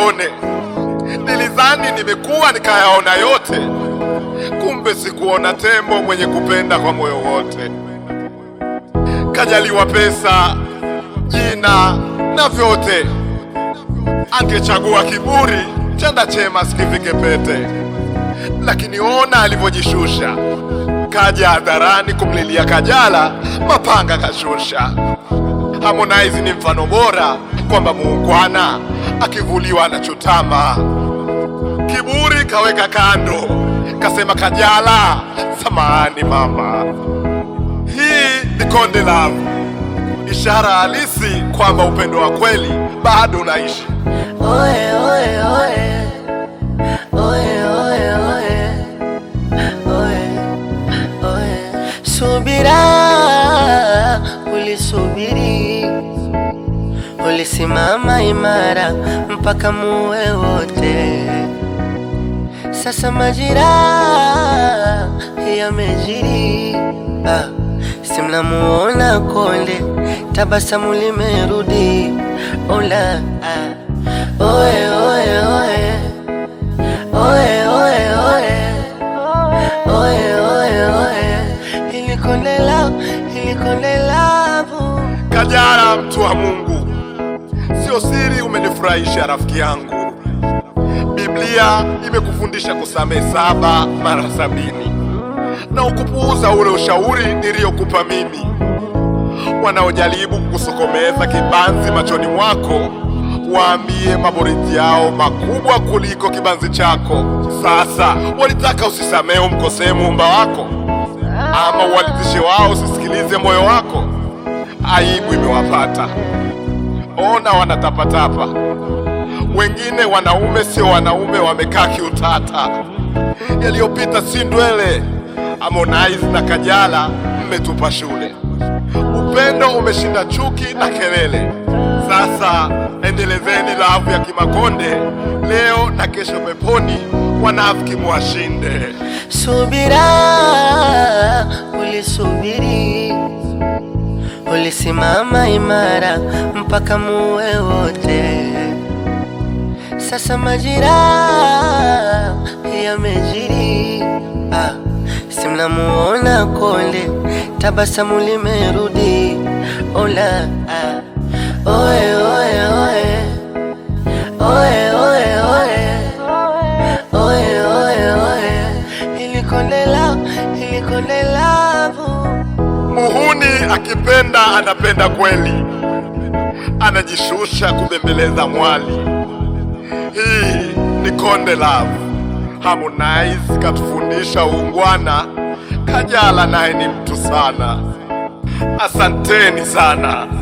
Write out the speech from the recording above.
uyaone. Nilidhani nimekuwa nikayaona yote, kumbe sikuona tembo mwenye kupenda kwa moyo wote. Kajaliwa pesa, jina na vyote, angechagua kiburi, chanda chema sikivike pete. Lakini ona alivyojishusha, kaja hadharani kumlilia Kajala, mapanga kashusha. Harmonize ni mfano bora kwamba muungwana akivuliwa anachotama. Kiburi kaweka kando, kasema Kajala, samahani mama. Hii ni Konde Love, ishara halisi kwamba upendo wa kweli bado unaishi. Oye, oye, oye. Oye, oye, oye. Oye, oye. Subira, ulisubiri, ulisimama imara mpaka muwe wote. Sasa majira yamejiri, ah, si mnamuona Konde, tabasamu limerudi. Ola, ah. Oye, oye, oye. Oye, oye, oye. Oye, oye, oye. Ili Konde Love, ili Konde Love. Kajala, mtu wa Mungu, sio siri, umenifurahisha rafiki yangu. Biblia imekufundisha kusamehe saba mara sabini na ukupuuza ule ushauri niliyokupa mimi. Wanaojaribu kukusokomeza kibanzi machoni mwako, waambie maboriti yao makubwa kuliko kibanzi chako. Sasa walitaka usisamehe umkosee muumba wako, ama uwalitishe wao usisikilize moyo wako. Aibu imewapata. Ona wanatapatapa, wengine wanaume sio wanaume, wamekaa kiutata. Yaliyopita si ndwele. Harmonize na Kajala mmetupa shule, upendo umeshinda chuki na kelele. Sasa endelezeni lavu ya Kimakonde leo na kesho peponi, wanafiki mwashinde. Subira, ulisubiri, ulisimama imara mpaka muwe wote. Sasa majira yamejiri, ah, si mnamuona Konde, tabasamu limerudi. Ola, ah, oye, oye, oye. Oye, oye, oye. Oye, oye, oye. Ili Konde Love, ili Konde Love. Muhuni akipenda anapenda kweli, anajishusha kubembeleza mwali. Hii ni Konde Love. Harmonize katufundisha uungwana, Kajala naye ni mtu sana. Asanteni sana.